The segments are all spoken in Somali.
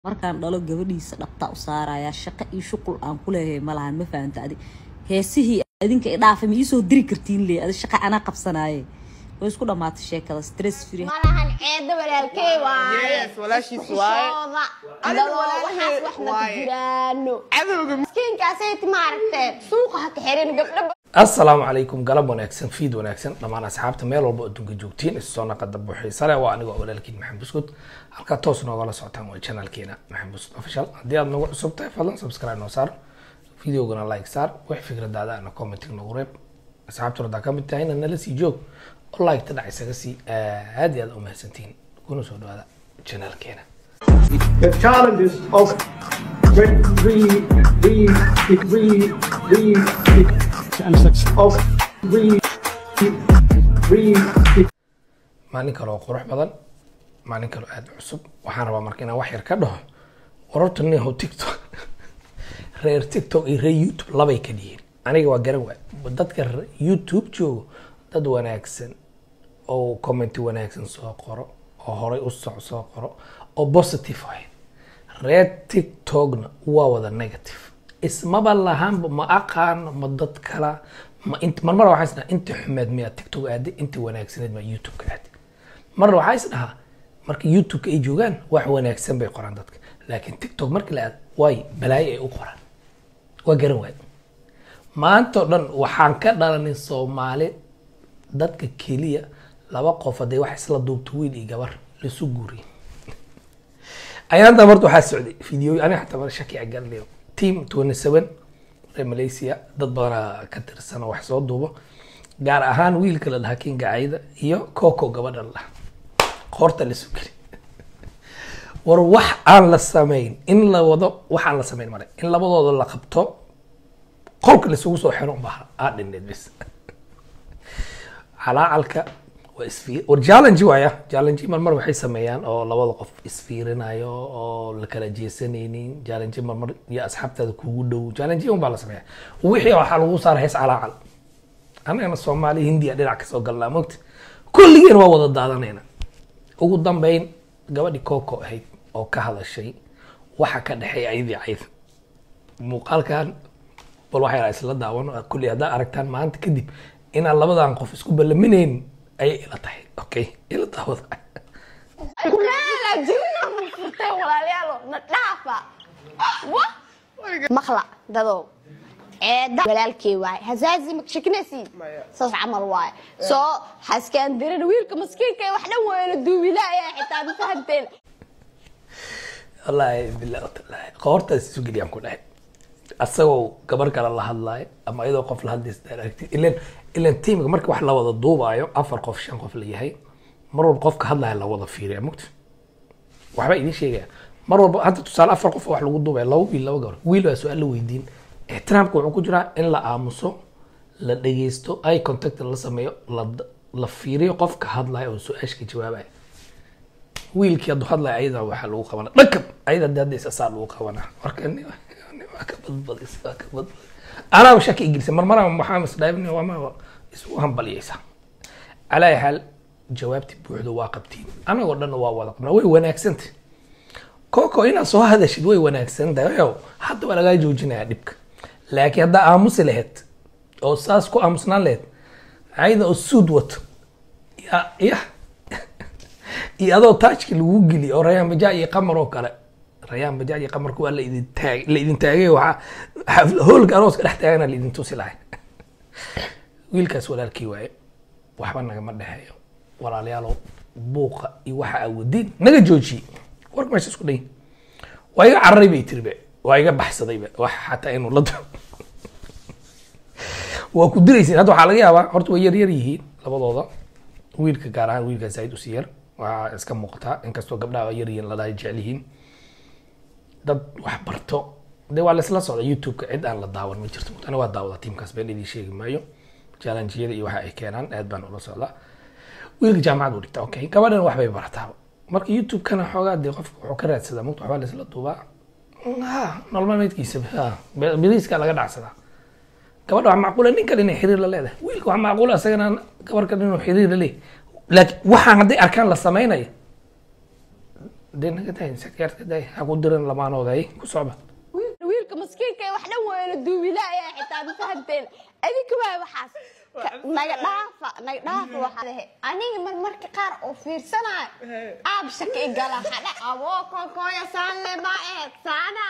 markaan dhalo gabadhiisa dhabtaa u saarayaa shaqo iyo shuqul aan ku leeyahay malahan ma fahamta adi heesihii adinka idhaafa ma iisoo diri kartiin le adi shaqa anaa qabsanaaye way isku dhammaatay sheekada stress free malahan ceedo walaalkey waaye Yes, walaashiis waaye. Xishooda. Adiga Adoo walaalkey waxaas wax ma waaye. jiraano cadowga miskiinkaasayt maaragtee suuqa ha ka xirin gabdho asalaamu calaykum galab wanaagsan fiid wanaagsan dhammaan asxaabta meel walba adduunka joogtiin isu soo naqada buuxiisa leh waa anigoo walaalkiin maxamed buskud halkaa toos noogala socotaan waa channelkeena maxamed buskud official haddii aad nagu cusub tahay fadlan subscribe noo saar videogana like saar wax fikradaada ana commenting nagu reeb asxaabtuna haddaa ka mid tahayna nala sii joog oo like ta dhac isaga sii aad iyo aad u mahadsantihiin kuna soo dhawaada channelkeena the challenges of re, re, re, re, re, of re, re, maalin kale oo qurux badan maalin kale oo aada u cusub waxaan rabaa marka inaan wax yar ka dhaho wararta nihow tiktok reer tiktok iyo reer youtube labay ka dhihiin aniga waa garan waay dadka re- youtube joogo dad wanaagsan oo comment wanaagsan soo qoro oo horay u soc soo qoro oo positive ahayd reer tiktokna waa wada negative ismaba lahaanba ma aqaano ma dad kala ma int marmar waxaa is dhahaa inta xumeed miyaa tiktok aaday inta wanaagsaneed maa youtube-ka aaday marna waxaa is dhahaa marka youtube-ka ay joogaan wax wanaagsan bay qoraan dadka laakiin tiktok markii la aad waay balaayo ay u qoraan waa garan waay maanta oo dhan waxaan ka dhalanay soomaali dadka keliya laba qof hadday wax isla duubto wiil iyo gabar lasu guuriyay ayaanta marta waxaa socday video aniga xataa mar shaki agalnayo team 27 reer malaysia dad badanaa ka tirsan oo wax soo duubo gaar ahaan wiilka la dhahaa kinga cayda iyo coco gabadha la dhaha qoorta la sugeli war wax aan la samayn in la wado wax aan la samayn male in labadooda la qabto qolka laisugu soo xiro unbaa aa dhineed bis calaacalka waa isfiir war challenge waaya challenge marmar waxay sameeyaan oo labada qof isfiirinayo oo la kala jeesanaynin challenge marmar iyo asxaabtaada kugu dhow challenge un baa la sameeya wixii waxaa lagu saara hees calaacal anagana soomaali hindiya dhinac kasoo galnaa mogta kulligeen waa wada daadanayna ugu dambeyn gabadhii coco ahayd oo ka hadashay waxa ka dhexeeya ayadii cayd muuqaalkan bal waxay isla daawano kulli haddaa aragtaan maanta kadib inaan labadan qof isku ballaminayn ayay ila tahay okay ila daawada kunaala jirna ma furtay walaalayaalo na dhaafa wa maqla dadow ceeda walaalkey waaye hasaazi ma shakinaysiin Maya. saas camal waaye soo haskaan dirin wiilka maskiinka ee wax dhan weyna duubilaaya xitaa ma fahanteen wallaahi billahi watallahi qoortaas isu geliyaan ku dhahay asagoo gabar kale la hadlaayo ama iyadoo qof la hadlaysa daan aragtid ilan ilan tiimka marka wax la wada duubaayo afar qof shan qof la yahay mar walba qofka hadlaya la wada fiiriya mugta waxbaa idin sheegaya mar walba hadda tusaale afar qof oo wax lagu duubaya laba wiil laba gabar wiil baa su-aal la weydiin ixtiraamka wuxuu ku jiraa in la aamuso la dhegeysto eye contact la sameeyo la la fiiriyo qofka hadlaya oo su-aashka jawaabaya wiilkii hadduu hadlaya ayada waxaa lagu qabana dhakab ayada hadii hadda isasaa lagu qabana marka ni ni waa ka badbadis waa ka badbadis anaaba shaki igilisa marmara waxaa isdhaabni wama isugu hambaliyaysa calaa ayi xaal jawaabti buuxda waa qabtiin anagoo dhan waa wada qabnaa way wanaagsanta coco inaad soo hadashid way wanaagsan tahay oo hadda waa lagaa joojinayaa dhibka laakiin haddaa aamusi lahayd oo saas ku aamusnaan lahayd ayada oo suud wato ya ya iyo adoo taajki lagu geli oo rayaan bajaa iyo qamar oo kale rayaan bajaa iyo qamarka waa la idin taag la idin taagay waxaa xafla hoolka arooska dhex taagana la idin tusi lahay wiilkaas walaalkii waaye waxba nagama dhexeeyo walaalayaalow buuqa iyo waxa aa wadin naga joojiye warka meesha isku dhayin waa iga cararay bay tiri be waa iga baxsadayba wax xataa inuu la dao waa ku diraysin hadda waxaa laga yaabaa horta way yar yar yihiin labadooda wiilka gaar ahaan wiilka zaaid usii yar waa iska muuqataa inkastoo gabdhaha yar yihiin ladahay jecel yihiin dad wax barto de waa laisla socda youtube-ka cid aan la daawan ma jirto ana waa daawada tiimkaas been idin sheegi maayo challenge-yada iyo waxa ay keenaan aad baan ula socdaa wiilka jaamacad uu dhigta okay gabadhan waxbay barataa marka youtube-kana xoogaa dee qofka wuxuu ka raadsadaa mugta waxbaa laisla duubaa ha nolol maalmeedkiisa ha beriiska laga dhacsadaa gabadha wax macquula nin kale inay xiriir la leedahay wiilka wax macquula isagana gabar kale inuu xiriir la leeyahay laakiin waxaan hadday arkaan la samaynaya dee naga daay sakaarka daay ha ku diran lamaanooda ay ku socda wiilka maskiinka ee wax dhan weyna duubilaya xitaa ma fahanteen adinka waay waxaas Ka- naga dhaafa naga dhaafa waxaa lehe aniga mar marka qaar oo fiirsanayo aab shaka i gala hadha aboo konkooya saanle ma ehed saana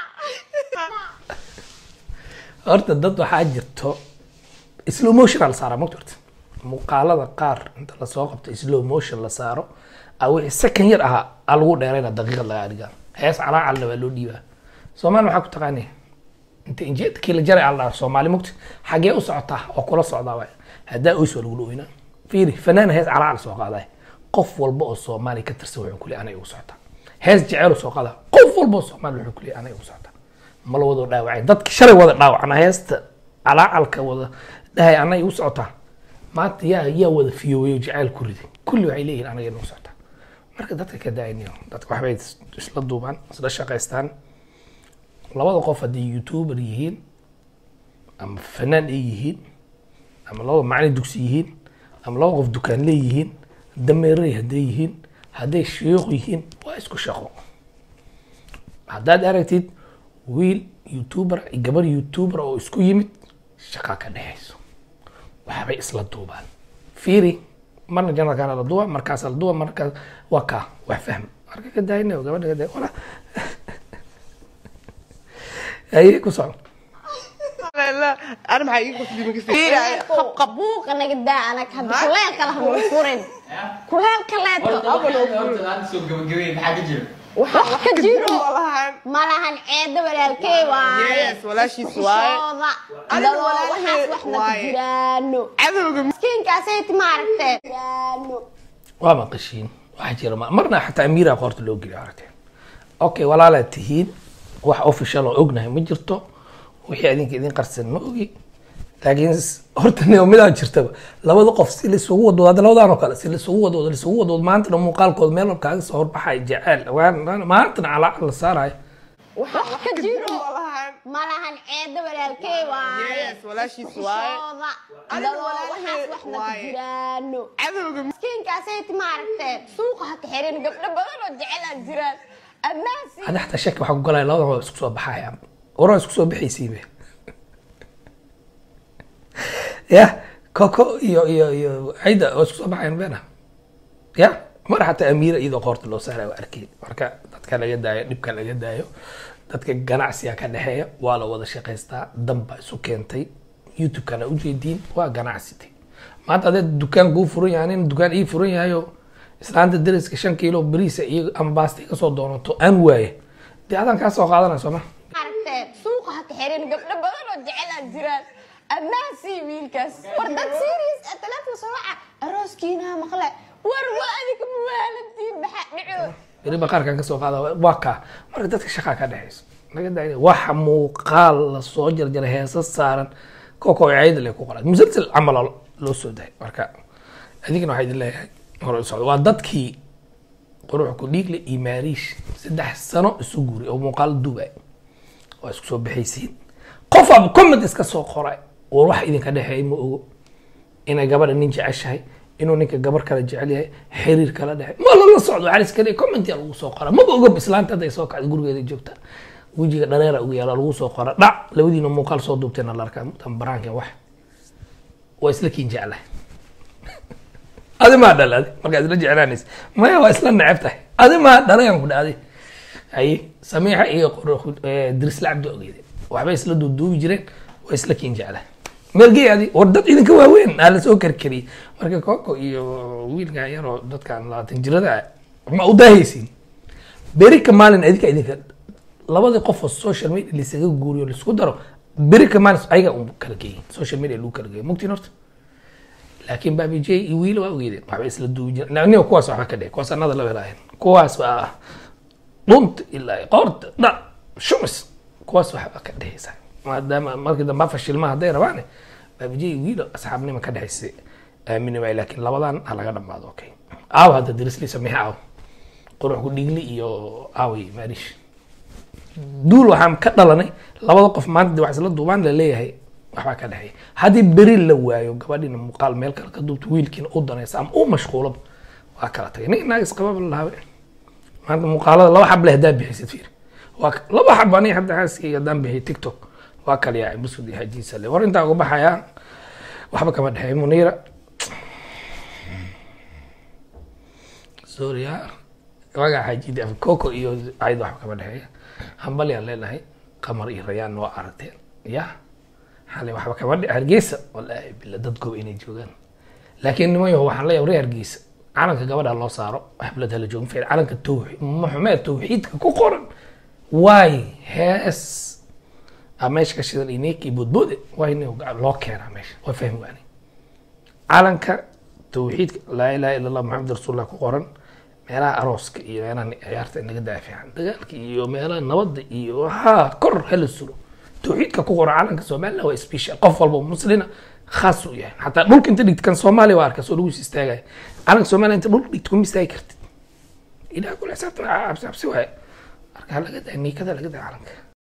horta dad waxaa jirto slow motion aa la saaraa mogta horta muuqaalada qaar inta lasoo qabto slow motion la saaro a wixii second yar ahaa aa lagu dheerayna daqiiqad lagaa dhigaa hees calaacalna waa loo dhiibaa soomaali maxaa ku taqaanaya inta injeedkii la jaray alla soomaali mogta xagee u socotaa oo kula socdaa waay haddaa oys waa lagula oynaa fiiri fanaana hees calaacal soo qaaday qof walba oo soomaali ka tirsan wuxuu kuleeyahay anay ugu socotaa hees jecel soo qaadaa qof walba oo soomaali wuxuu kuleeyahay anay ugu socotaa ma la wado dhaawacay dadka shalay wada dhaawacna heesta calaacalka wada dhahay anay igu socotaa maanta yaa yaa wada fiyoweyo jacayl ku riday kulli waxay leeyihin anaga inuu socotaa marka dadka ka daayniyo dadka waxbay is- isla duubaan isla shaqaystaan labada qof haddii youtuber yihiin ama fanaan ay yihiin ama labada macalin dugsi yihiin ama laba qof dukaan leeyihiin dameeray hadday yihiin hadday shiiq yihiin waa isku shaqo haddaad aragtid wiil youtuber iyo gabar youtuber oo isku yimid shaqa ka dhexayso waxbay isla duubaan fiiri marna janalkaana la duuba markaas la duuba markaas waa kaa wax fahm marka ka daayna gabadha ka daay wala aye ku soco انا معي كثير qabuuqa naga daa anag hadda kuleel kale hanu furin kuleel kaleeto wax ka jiro malahan ceeda walaalkey waaye Yes, walaashiis waaye. Isooda. Adiga Dadoo walaalkey waxaas wax ma ka waaye. jiraano عدوك miskiinkaasay maaragtee jiraano waa maqashiin waxaa jira ma- marna xataa amiira qoorta loo geliyo aragteen okay walaalaad tihiin wax official oo ognahay ma jirto wixii adinka idin qarsan ma ogi laakiin s- horta nio midaa jirtaba labada qof si laisugu wadwado hadda labadan oo kale si laisugu wadwado laisugu wadwado maantana muuqaalkooda meel walba kaaga soo horbaxay jeceel waan- maantana calaacal la saarayo wax ka jiro malahan ceeda walaalkey waaye Yes, walaashiis waaye. Isooda. Adiga Dadoo walaalkey waxaas wax ma ka waaye. jiraano عدوك miskiinkaasay maaragtee suuqa ha ka xirin gabdho badan oo jecel jiraan ammaansi hadda xataa shaki waxaa ku galaya labadan waa isku soo baxaya waraa isku soo bixaysiibe ya koko iyo iyo iyo cayda oo isku soo baxayan beena ya mar xataa amiira iyadoo qoorta loo saaraya waa arkay marka dadka laga daayo dhibka laga daayo dadka ganacsiga ka dhexeeya waa la wada shaqaystaa danba isu keentay youtube-kana ujeediin waa ganacsite maanta hadee dukaan kuu furan yahay nin dukaan ii furan yahayo islaanta dariska shan kiilo bariisa iyo ama baasta iga soo doonato aan waaye dee adaan kaa soo qaadanaya sooma maaragtee suuqa ha ka xirin gabdho badan oo jecel jiraan ammaansi wiilkaas war dad serious ah telefoon soo waca arooskiina maqle war waa adika muwaaladtiin maxaa dhico beri baqaarkan kasoo qaada waa kaa marka dadka shaqaa ka dhexayso laga daaya waxa muuqaal lasoo jarjaray heesa saaran koko cayda le ku qoran musalsal camal oo loo soo daay marka adigana waxaa idin leeyahay hore u socdo waa dadkii quruux ku dhiigle iyo maariish saddex sano isu guuri oo muuqaal duubay waa isku soo bixaysiin qof aba comment iska soo qoray war wax idinka dhexeeyay ma ogo inay gabadha nin jeceshahay inuu ninka gabar kale jecel yahay xiriir kala dhexe ma lala socdo waxaa iska dhigay commentia lagu soo qora maba oga islaanta hadday soo kacday gurigeeda joogta wejiga dhareera ugu yaala lagu soo qora dhac labadiina muuqaal soo duubteena la arkaa mutan baraankan wax waa isla kiin jeclahay adi maa dhal adi markaad isla jeclaanaysa maya waa isla neceb tahay adi maa dhalayan ku dhacday haye samiixa iyo qor- eh, dirisla cabdi ogeede waxbay isla duuduubi jireen waa isla kiin jeclahay meelgey adi war dad idinka waaweyn aa lasoo karkariyey marka koko iyo wiilkan yaroo dadkan labaatan jirada ah ma u daahaysiin beri ka maalin adinka idinka labadii qof oo social media lisaga guuriyo laisku daro beri ka maalin ayaga un kala geeyey social media lagu kala geeyey mugtiin horta laakiin baabi j iyo wiil waa ogeedeen waxba isla duubi jireen aniga kuwaas waxba ka dheh kuwaas anada la welaayan kuwaas waa dhunta ilaa qoorta dhac shumis kuwaas waxba ka dhehaysa maadaama markii dambe fashilma hadday rabaane baabi j iyo wiil asxaabnima ka dhexaysa aamini maayo laakiin labadan ha laga dhamaado okay aaw hadda dirisli sameexa aaw qurux ku dhigli iyo aawi maariish duul waxaan ka dhalanay labada qof maanta dee wax isla duubaan la leeyahay waxbaa ka dhexeeya haddii beri la waayo gabadhiina muuqaal meel kale ka duubto wiilkiina u danaysa ama u mashquulaba waa kala tagay nin naag isqababa la lahaabe maanta muuqaalada laba xab leh haddaan bixisid fiir waa ka- laba xab aniga hadda xaaskayga haddaan bixiy tiktok waa kala yaacay buskud iyo hajiisa le war intaa uga baxayaa waxba kama dhexeey muniira sorry ha wagaa xaajidi af coco iyo cayd waxba kama dhexeeya hambalyaan leenahay qamar iyo rayaan waa aragteen ya xalay waxba kama dhe hargeysa wallaahi bila dad goob inay joogaan laakiin niman yahow waxaan leeyahay reer hargeysa calanka gabadha loo saaro xaflad hala joogo ficil calanka tawxiid maxumed tawxiidka ku qoran waay hees aa meesha ka shidan ineek iyo boodboode waay nin loo keenaa meesha waa fahmi waani calanka tawxiidka laa ilaha ila allah maxamed rasuulullah ku qoran meelaha arooska iyo meelaha ciyaarta in laga daafican dagaalka iyo meelaha nabadda iyo ha kor hala sulo tawxiidka ku qoran calanka somaliland waa special qof walba oo muslina khaas u yahay xataa dhulka inta dhigta kan soomaaliya waa arkaa soo lagu is istaagaya calanka somaliland inta dhulka dhigta kuma istaagi kartid ilaah kula xisaabtan cabsi cabsi waaye marka laga daa niikada laga daa calanka